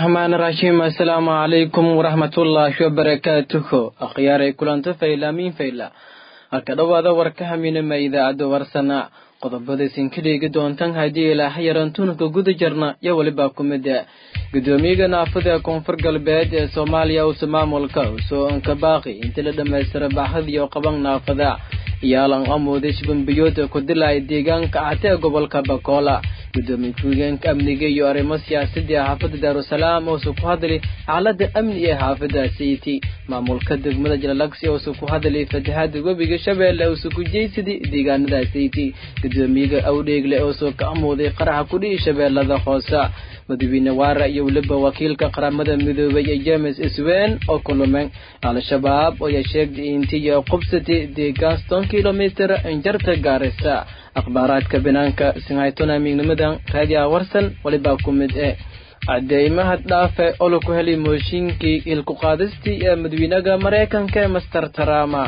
raxmaan raxiim assalaamu calaykum waraxmatullaahi wabarakaatuhu akhyaaray kulanto faylaamiin fayla halka dhowaada warka haminama idaacadda warsana qodobadaysan ka dheegi doontaan haddii ilaaha yaran tunka guda jarna iyo weliba ku mida gudoomiyaga naafada koonfur galbeed ee soomaaliya uuse maamulka usoo anka baaqi intii la dhammaystira baaxadiyo qaban naafada iyaalan amooday shibambiyood ku dilaya deegaanka cate ee gobolka bakoola gudoomiye ku-higeenka amniga iyo arrimo siyaasadii xaafadda daarusalaam oose ku hadlay xaalada amni ee xaafada sayti maamulka degmada jalalagsi oose ku hadlay fatahaada webiga shabeelle oose ku jeysaday deegaanada sayti gudoomiyaga awdheegle oose ka amooday qaraxa kudhihi shabeellada hoose madaxweyne waara iyo weliba wakiilka qaramada midoobay ee james swen oo kulumeen al-shabaab ayaa sheegtay intii qubsatay deegaan ston kilomitr injarta gaarisa akhbaaraadka banaanka sinhaytona miignimadan raadiya warsan walibaa ku mid eh cadeymaha dhaafe oo laku helay mooshinkii ilku qaadistii ee madaxweynaha maraykanka ee master trama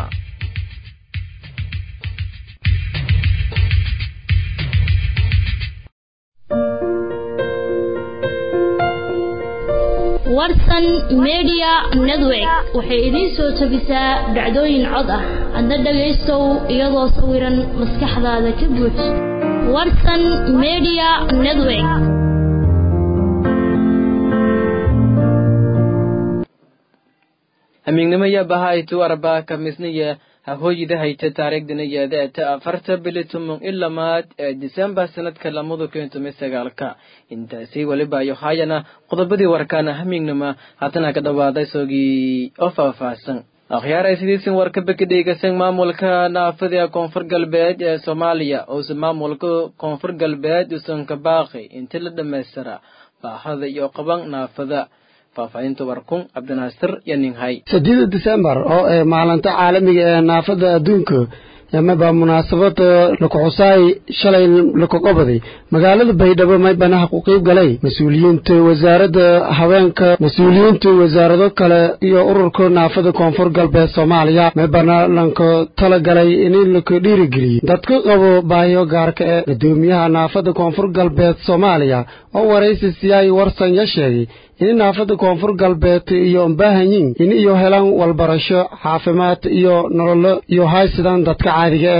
warsan media network waxay idiin soo tabisaa dhacdooyin cod ah adna dhagaystow iyadoo sawiran maskaxdaada ka buuj warsan media network hamiignimaya bahaytu arbaa kamisniya hahooyida hayta taariikhdana yeedeeta afarta bili tumon ilamaad ee disembar sanadka lamada kun toban sagaalka intaasi weliba ayo haayana qodobadii warkaana hamiignima haatana ka dhawaaday soogii oo faahfaahsan akhyaar ay sidiisin warka bekadheygasan maamulka naafada koonfur galbeed ee soomaaliya ouse maamulka koonfur galbeed usan ka baaqi inti la dhammaystira baahada iyo qaban naafada faahfaahinta warkun cabdinaasir iyo ninghay sideeda disembar oo ee maalinta caalamiga ee naafada adduunka yamaba munaasabada lakuxusaay shalay lakuqobaday magaalada baydhabo maybanaha ku qiib galay mas-uuliyiinta wasaaradda haweenka mas-uuliyiinta wasaarado kale iyo ururka naafada koonfur galbeed soomaaliya maybana lanka tala galay in laka dhiirigeliyo dadka qabo baahiyo gaarka ee gudoomiyaha naafada koonfur galbeed soomaaliya oo waraysi siyaay warsan ya sheegay in naafada koonfur galbeed iyo mbaahanyin in iyo helaan walbarasho caafimaad iyo nololo iyo haysidaan dadka caadiga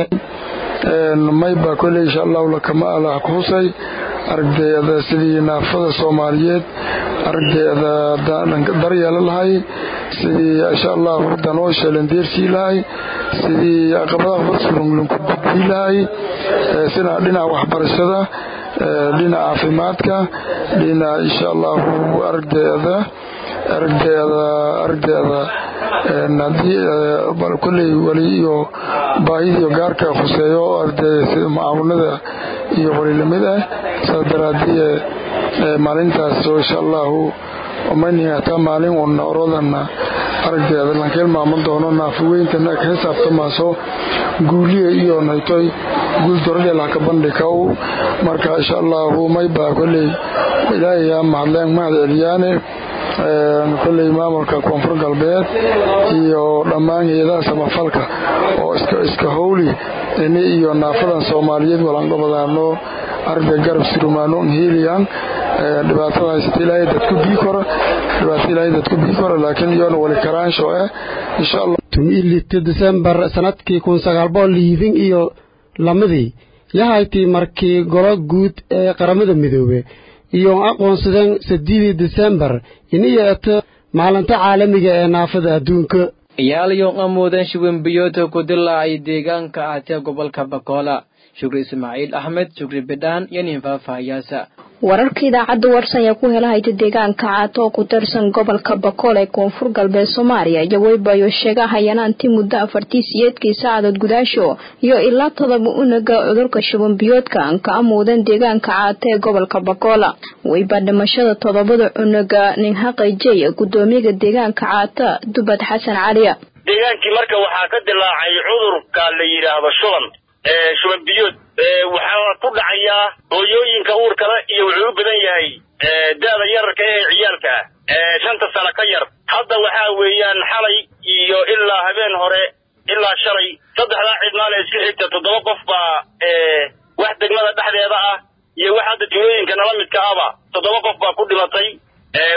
ee mayba kolley insha allahu lakama alah ku husay aragdeeda sidii naafada soomaaliyeed aragdeeda daryeela lahay sidii insha allahu danoo sheelandeersii lahay sidii caqabadaha farsulunlunku gudbii lahay sida dhinaca waxbarashada dhinaca caafimaadka dhinaca insha allahu aragdeeda aragdeeda aragdeeda haddii kolley weli iyo baahidiiyo gaarka khuseeyo aragdeeda macaawinada iyo welilamid ah saas daraadii maalintaas oo insha allahu maynin hataa maalin una orodana aragdeeda lankeel maaman doono naafaweynta ka xisaabtamaaso guuliya iyo naytoy guul doradheelhaka bandhikaw marka insha allahu maybaa kolley ilaahayaa mahadleen mahad celiyaane kolley maamulka koonfur galbeed iyo dhammaan hay-adaha samafalka oo iska howli ini iyo naafadan soomaaliyeed walanqobadaano arday garab surumaano heliyan dhibaatada haysata ilaahay dadku bii kora dhibaatada ilaahay dadku bii kora laakiin iyoona wali karaansho eh insha allah tumilita disembar sanadkii kun sagaal boqol liidin iyo lamadii yahaytii markii golo guud ee qaramada midoobe iyo aqoonsadeen sideedii disembar iniyeeto maalinta caalamiga ee naafada adduunka iyaalayo amoodan shiwembiyoota ku dilaacay deegaanka aatee gobolka bakoola shukri ismaaciil axmed shukri bidhaan iyo nin faahfaahayaasa wararka idaacadda warsan ayaa ku helahayta deegaanka caato oo ku tirsan gobolka bakool ee koonfur galbeed soomaaliya iyo weybayo sheegahayaan anti muddo afartii siyeedkii saacadood gudaasho iyo ilaa todoba unaga cudurka shubanbiyoodka ka amuudan deegaanka caato ee gobolka bakoola weyba dhimashada todobada cunuga nin haqajey gudoomiyaga deegaanka caata dubad xasan caliya deegaankii marka waxaa ka dilaacay cudurka la yidhaahdo shuban shuban biyood waxaa ku dhacayaa hooyooyinka uurkale iyo wuxuu u badan yahay da-da yararka ee ciyaalka ah shanta sano ka yar hadda waxaa weeyaan xalay iyo ilaa habeen hore ilaa shalay saddexdaa cidmaale iska xigta toddoba qof baa wax degmada dhexdeeda ah iyo wax hadda tuulooyinka nala midka ahba toddoba qof baa ku dhimatay wax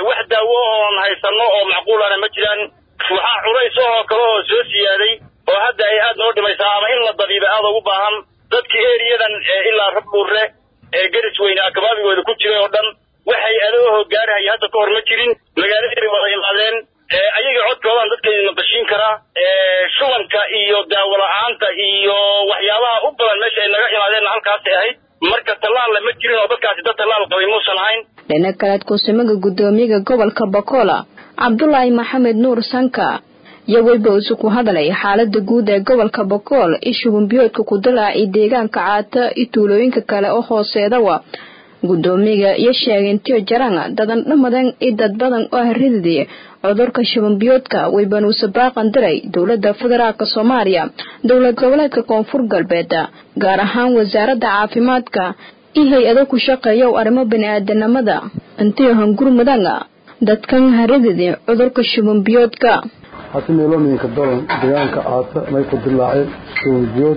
daawo oon haysanno oo macquulana ma jiraan waxaa culays oo kale oo soo siyaaday oo hadda ay aad noo dhimaysaa ama in la dabiiba aada ugu baahan dadkii eriyadan ilaa rabdhuurre ee garis weyne akabaabigooda ku jiray oo dhan waxay adooho gaarahaya hadda ka hor ma jirin magaaladii bay wada imaadeen ayaga codkoodaan dadkaydina bashiin karaa shubanka iyo daawo la-aanta iyo waxyaabaha u badan meesha ay naga imaadeenna halkaasay ahayd marka tallaalla ma jirin oo dadkaasi dad tallaal qabay muusan ahayn dhinac kaleed kuusamaga guddoomiyaga gobolka bakola cabdulaahi maxamed nuur sanka iyo weyba isu ku hadlay xaalada guud ee gobolka bakool ishugunbiyoodka ku dalaacay deegaanka caata iyo tuulooyinka kale oo hooseedawa guddoomiyaga iyo sheegay intiyo jaranga dadan dhamadan iyo dad badan oo harididii cudurka shubanbiyoodka weybanuuse baaqan diray dowladda federaalk soomaaliya dowlad goboleedka koonfur galbeed gaar ahaan wasaaradda caafimaadka iyo hay-ado ku shaqeeya arrimo bani-aadanimada intiyo hangurmudanga dadkan harididii cudurka shubanbiyoodka hati meelooyinka dalan deegaanka caata may ku dilaaceen shubanbiyood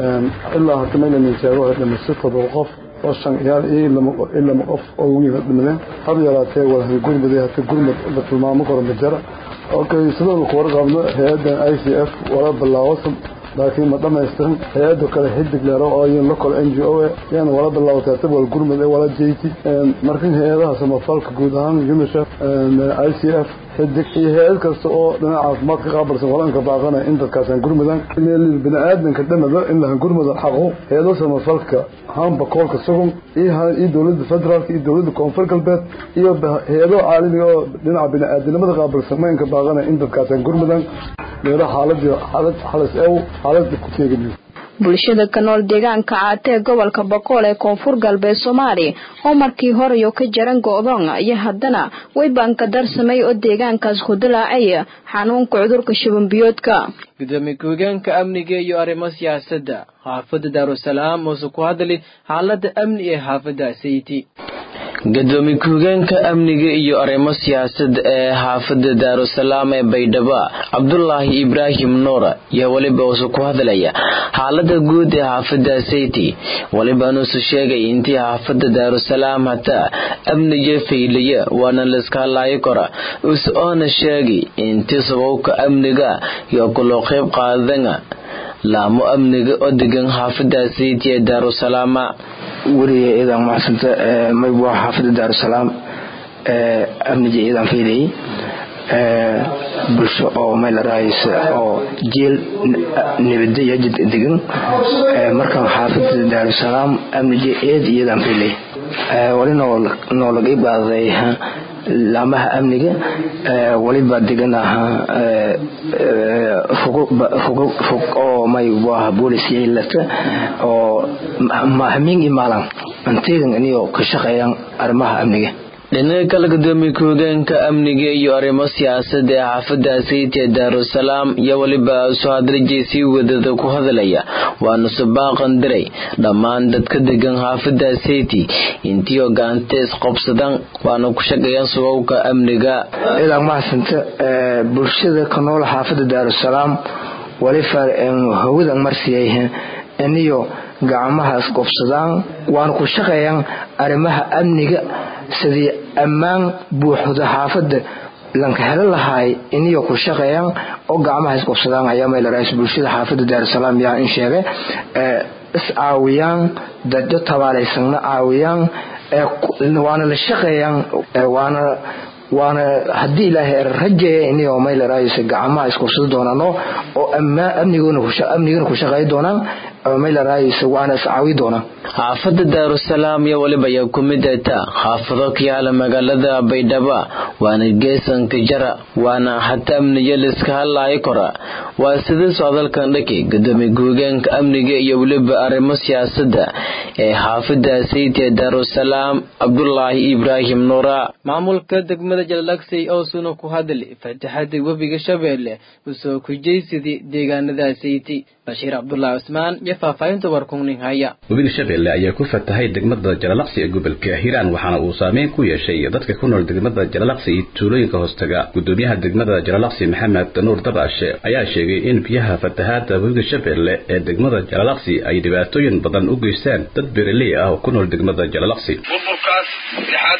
ilaa hati maylanin sheego waxay dhimasay todoba qof oo shan ciyaal iyo ilama qof oo wiil dhimadeen hab yaraatee walahan gurmada hata gurmad la tilmaamo karo majara okay sidoo ku warqabno hay-adan i c f wala bilaawsan laakiin ma dhamaystiran hay-ado kale xidig leero oo iyan local n g o yana wala bilaawtay hata wal gurmad ee wala jeyti markan hay-adaha samafalka guud ahaan unicef i c f xidig iyo hay-ad kasta oo dhinaca caafimaad ka qaabilsan walanka baaqana in dadkaasaan gurmudan bini-aadanka dhamada in lahan gurmudan xaqo hay-ado samafalka hamba koolka sugun iyo dowladda federaalka iyo dowladda koonfur galbeed iyo hay-ado caalamiga oo dhinaca bini-aadanimada qaabilsan maynka baaqana in dadkaasaan gurmudan meelo xaaladii xaalad xalas ew xaalada ku teegin bulshada ka nool deegaanka caata ee gobolka boqool ee koonfur galbeed soomaaliya oo markii horeyo ka jaran go-doon iyo haddana weybanka darsamay oo deegaankaas ku dilaacay xanuunka cudurka shubanbiyoodka gudoomiye ku-higeenka amniga iyo arrimo siyaasadda xaafadda daarusalaam oose ku hadli xaalada amni ee xaafadda sayti gudoomiye ku-higeenka amniga iyo arrimo siyaasadda ee xaafadda daarusalaam ee baydhabo cabdulaahi ibraahim nuura iyo weliba uuse ku hadlaya xaalada guud ee xaafadda sayti welibanuuse sheegay intii xaafadda daarusalaam hataa amniga faylaya waana layska hadlaayo kora use oona sheegay intii sababka amniga iyo kuloo qayb qaadana laamo amniga oo degan xaafadda sayti ee daarusalaama weliga iidan macsanta mayb waa xaafada daarusalaam amnija iidan faydayay bulsho oo maylarahaysa oo jeel nabada iyo jid degan markan xaafada daarusalaam amnija eed iyadan faylay wali noola qayb qaaday laamaha amniga waliba degan ahaa fog oo may waa boolis yeelata oo hameen iyo maalan anteegan iniyo ka shaqeeyaan arrimaha amniga dhinaca kale gudoomiye ku-hogeenka amniga iyo arrimo siyaasadda ee xaafadda sayti ee daarusalaam iyo weliba soo hadrijay sii wadada ku hadlaya waana subaaqan diray dhammaan dadka degan xaafadda sayti intii ogaanta isqobsadan waana ku shaqeeyaan subabka amniga idan mahadsanta bulshada ka nool xaafadda daarusalaam walifa hawadan marsiyay iniyo gacmaha isqobsadaan waana ku shaqeeyaan arrimaha amniga sidii ammaan buuxda xaafadda lanka helo lahaay iniyo ku shaqeeyaan oo gacmaha isqobsadaan ayaa maylarais bulshada xaafadda daarusalaam yaa in sheegay is caawiyaan dadyo tabaalaysanna caawiyaan waana la shaqeeyaan waana waana haddii ilaahay rajeeya iniyo maylarais gacmaha isqobsado doonaano oo amnigana ku shaqeey doonaan waana iscaawi doonaan xaafadda daarusalaam iyo weliba ayaa ku mid ata xaafado ka yaala magaalada baydhabo waana geesanka jara waana hata amniyo laiska hadlaayo kora waa sidii socdalkan dhaki gudoomiye ku-higeenka amniga iyo weliba arrimo siyaasadda ee xaafadda sayti ee daarusalaam cabdulaahi ibraahim nuura maamulka degmada jallaagsay oosuna ku hadli fataxada webiga shabeelle usoo kujaysidii deegaanada sayti bashiir cabdulaahi cusmaan iyo faahfaahinta warkungning haya webiga shabeelle ayaa ku fatahay degmada jalalaqsi ee gobolka hiiraan waxaana uu saameyn ku yeeshay dadka ku nool degmada jalalaqsi iyo tuulooyinka hoostaga gudoomiyaha degmada jalalaqsi maxamed nuur dabaashe ayaa sheegay in biyaha fatahaada webiga shabeelle ee degmada jalalaqsi ay dhibaatooyin badan u geystaan dad beeraley ah oo ku nool degmada jalalaqsi burburkaas lixaadan oo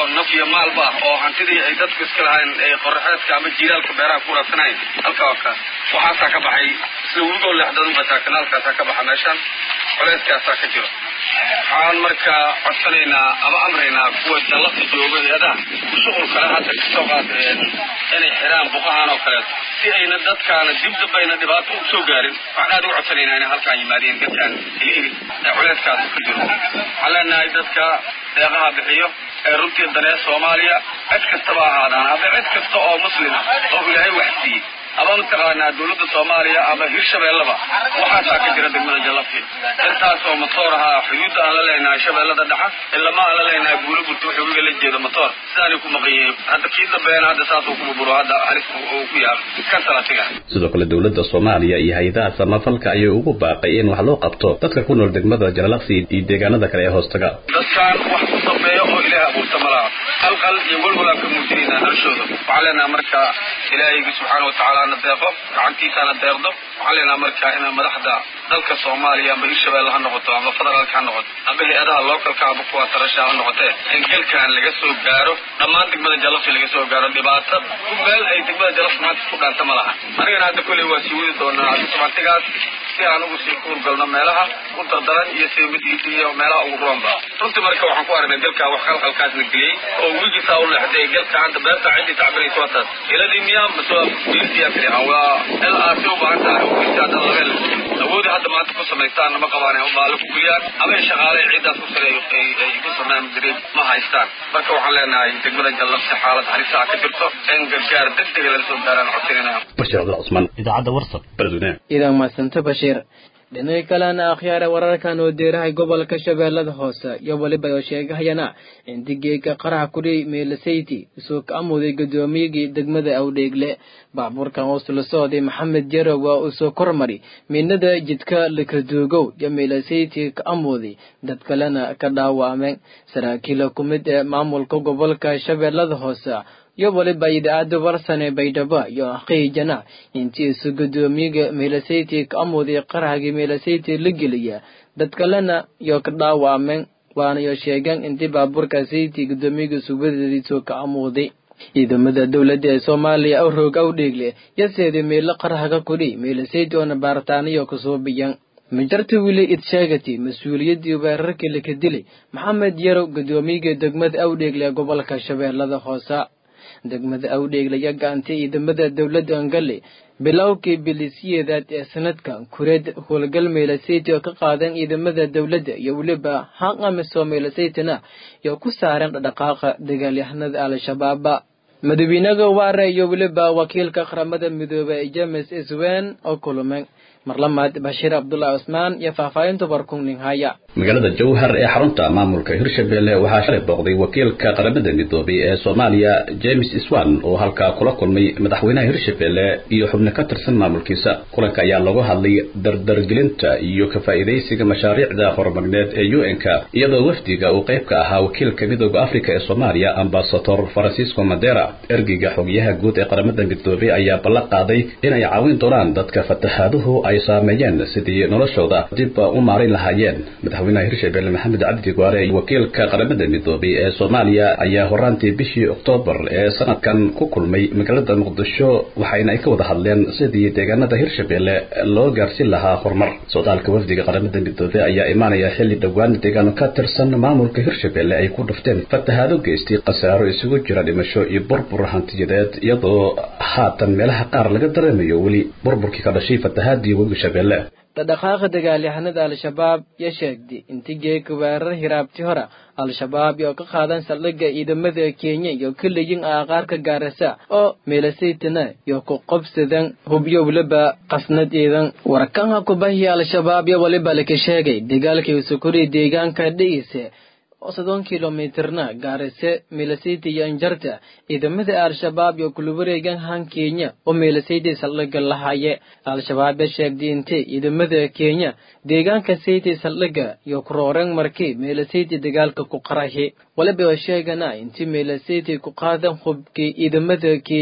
naf iyo maalba ah oo hantidii ay dadku iska lahayn ee qoraxeedka ama jiilaalka beeraha ku raadsanayn halkaa waa ka waxaasaa ka baxay isla wigoo leexdadunbataa kanaalkaasaa ka baxa meeshaan culeyskaasaa ka jiro waxaan markaa codsanaynaa ama amraynaa kuwa dallafta jooga hay-adaha shuqul kale hadda kasoo qaad inay xiraan buqahaan oo kaleeto si ayna dadkaana dib damba ayna dhibaato u soo gaarin waxaan aad uga codsanaynaa inay halkaan yimaadeen dadkaan hilihili ee culeyskaas ku jiro waxaan leenahay dadka deeqaha bixiyo ee runtii danee soomaaliya cid kastaba ahaadaan ama cid kasta oo muslima oo ilaahay wax siiyey ama mataqaanaa dawladda soomaaliya ama hirshabeellaba waxaasaa ka jira degmada jallafti intaasoo matoor ahaa xuduudda aan la leenahay shabeellada dhaxa ilama aan la leenahay buulo burta wuxuu wiga la jeeda matoor sidaanay ku maqan yihiin hadda kii dambeena hadda saasuu ku buburo hadda halis uu ku yaalo kan salatiga sidoo kale dowladda soomaaliya iyo hay-adaha samafalka ayay ugu baaqay in wax loo qabto dadka ku nool degmada jalalaqsi iyo deegaanada kale ee hoostaga dadkaan wax ku dambeeya oo ilaahay abuurta ma laha qalqal iyo walwalaan ka muujinaynaa noloshooda waxaan leenaha marka ilaahaygi subxaana watacaala na deeqo gacantiisaana deeqdo waxaan leenaha marka inaa madaxda dalka soomaaliya amba hirshabeelle ha noqoto ama federaalka ha noqoto amba hay-adaha lookalka amba kuwa tarasha ha noqotee in galkaan laga soo gaaro dhammaan degmada jalafsi laga soo gaaro dhibaato meel ay degmada jalafsi maanta ku dhaanta ma laha anigana hadda kolley waa sii wadi doonaa subantigaas si aan ugu sii kuurgalno meelaha u dardaran iyo seemadiisa iyo meelaha ugu roonba runtii marka waxaan ku aragnay galkaa wax qalqalkaas la geliyey oo wiigiisaa u leexday galka hadda beerta ciddii tacbiraysa waa taas iladii miyaa mase biiltiyaa kaliya waa il aasi u baahan tahay oo biilti hadda labeen awoodi hadda maanta ku samaystaan ma qabaan oo baale ku guliyaan ama ay shaqaale ciiddaas ku sare ay ku sameeyaan jireen ma haystaan marka waxaan leenahay degmada jallabsi xaalad halisaa ka jirto in gargaar degdega lala soo gaaraan codsanayna bashir cabdul cusmaan idaacadda warsab beledweyne idan madsanta bashiir dhinaca kalena akhyaare wararkan oo deerahay gobolka shabeellada hoose iyo weliba oo sheegahayana in digeega qaraha kudhi meelasayti isuu ka amuday guddoomiyagii degmada awdheegle baabuurkan oo sula socday maxamed jarow waa uu soo kormari midnada jidka lakaduugow iyo meelasayti ka amuday dad kalena ka dhaawacmeen saraakiila ku mid ee maamulka gobolka shabeellada hoose iyo waliba idaacadda warsane baydhabo iyo aqiijana intii isu guddoomiyaga meelasayti ka amuday qarahagii meelasayti la geliya dad kalena iyo ka dhaawacmeen waana iyo sheegeen intii baabuurka sayti guddoomiyaga suubadeediisoo ka amuuday ciidamada dowladda ee soomaaliya aw roog aw dheegle yaseeda meelo qarahaga kudhi meelasayti oona baaritaaniyo kasoo biyan majarta wili id sheegati mas-uuliyaddii weerarkii laka dilay maxamed yarow guddoomiyaga degmada awdheegle ee gobolka shabeellada hoose degmada awdheegle iyo gacantay ciidamada dowladda angale bilowgii bilisiyeedaad ee sanadkan kureed howlgal meelasayti oo ka qaadeen ciidamada dowladda iyo weliba haqamiso meelasaytina iyo ku saareen dhaqdhaqaaqa dagaalyahanada al-shabaaba madawiinaga waare iyo weliba wakiilka qaramada midoobey james iswen oo kulumeen marlamaad bashiir cabdulaahi cusmaan iyo faahfaahinta barkungning haya magaalada jowhar ee xarunta maamulka hirshabelle waxaa shalay booqday wakiilka qaramada midoobay ee soomaaliya james iswan oo halkaa kula kulmay madaxweynaha hirshabelle iyo xubno ka tirsan maamulkiisa kulanka ayaa lagu hadlay dardargelinta iyo ka faa'iidaysiga mashaariicda horumarneed ee u n-ka iyadoo wafdiga uu qayb ka ahaa wakiilka midooda afrika ee soomaaliya ambasador francisco madera ergeyga xogyaha guud ee qaramada midoobay ayaa ballan qaaday inay caawin doonaan dadka fataxaaduhu ay saameeyeen sidii noloshooda dib u maarin lahaayeen madaxweynaha hirshabelle maxamed cabdi gwaare wakiilka qaramada midoobay ee soomaaliya ayaa horaantii bishii oktoobar ee sanadkan ku kulmay magaalada muqdisho waxayna ay ka wada hadleen sidii deegaanada hirshabelle loo gaarsin lahaa horumar socdaalka wafdiga qaramada midoobey ayaa imaanaya xilli dhowaan deegaano ka tirsan maamulka hirshabelle ay ku dhufteen fatahaado geystay khasaaro isugu jira dhimasho iyo burbur hantiyadeed iyadoo haatan meelaha qaar laga dareemayo weli burburkii ka dhashay fatahaadii dhaqdhaqaaqa dagaalyahanada al-shabaab yo sheegday intii geeka weerar hiraabti hora al-shabaab iyo ka qaadan saldhigga ciidamada kenya iyo kaleyin aaqaarka gaarasa oo meelasaytana iyo ku qobsadan hubyo weliba qasnad ciidan warkanha kubahiya al-shabaab yo waliba laka sheegay dagaalkii sukuri deegaanka dhigiise oo soddon kilomitirna gaarase meelasayta iyo anjarta ciidamada al-shabaab iyo kula wareegan han kenya oo meelasayta saldhigga lahaye al-shabaab ya sheegday intay ciidamada kenya deegaanka sayta saldhigga iyo kurooreen markii meelasayta dagaalka ku qarahi waliba oo sheegana intii meelasayta ku qaadan hubkii ciidamada kenya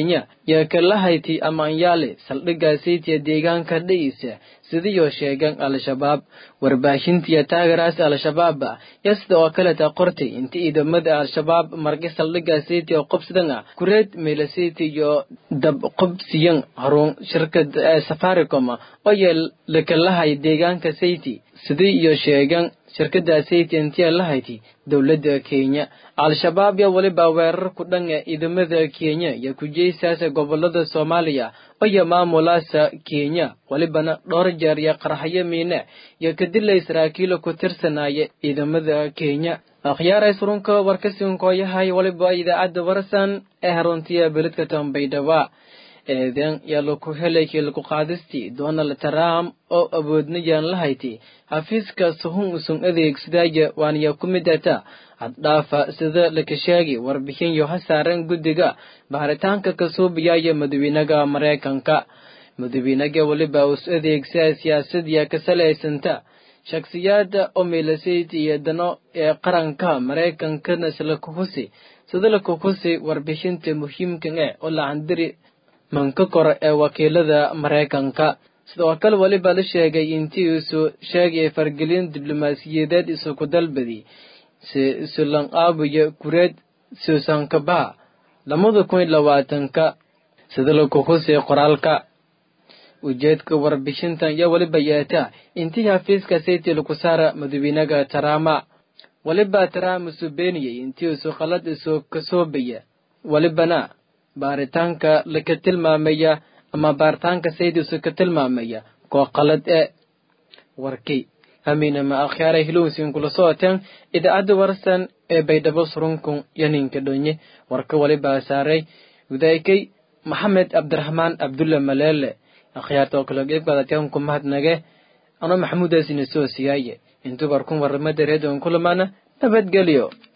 yo kalahayti amaanyaale saldhiggaasaytiya deegaanka dha'iisa sidiyoo sheegan al-shabaab warbaahintiya taagaraas al-shabaaba yo sida oo kaleta qortay inta ciidamada al-shabaab margi saldhiggaasaytiya qobsadan ah kureed meelasayty iyo dabqobsiyan harun shirkada ee safaricom oo yee lakalahay deegaanka sayti sidii iyo sheegan shirkada sayti intiya lahayti dowladda kenya al-shabaab yo weliba weerar ku dhan ee ciidamada kenya iyo kujeysaasa gobolada soomaaliya oyo maamulaasa kenya welibana dhowr jeer iyo qarxayo miine iyo kadilay saraakiila ku tirsanaya ciidamada kenya akhyaaray surunka warkasinkooyahay waliba idaacadda warsan ee haruntiya beledka tambaydhaba eeden yaa laku helay kiilku qaadistii donald trump oo awoodnayaan lahayti xafiiska suhun usun adeegsadaya waaniya ku mid ata haddhaafa sida laka sheegi warbixin yo ha saaran guddiga baaritaanka kasuubiyaya madawiinaga maraykanka madawiinaga weliba us adeegsaa siyaasadiya ka salaysanta shakhsiyaada omilasayt iyo dano ee qaranka maraykankana isla kuhusi sida la kuhusi warbixinta muhiimkan eh oo lahandiri manka kore ee wakiilada maraykanka sidoo kale weliba la sheegay intii isu sheegay fargelin diblomaasiyadeed isuku dalbadi si isulan aabuya kureed suusankabaha lamada kun iyo labaatanka sida la kuhusay qoraalka ujeedka warbixintan iyo weliba yeeta intii xafiiska sayti laku saara madawiinaga tarama weliba tarama isu beeniyay intii isu qalad isu kasoobaya welibana baaritaanka laka tilmaamaya ama baaritaanka sayd isu ka tilmaamaya koo qalad ee warkay hamiinama akhyaaray hilowsin kula socoteen idaacadda warsan ee baydhabo surunkun yaninka dhonye warka waliba saaray gudaykay maxamed cabdiraxmaan cabdulle maleele akhyaarta oo kale geebkaadateen ku mahadnage ano maxamuudaasina soo siyaaye intuu warkun warramada reedon kulamana nabadgelyo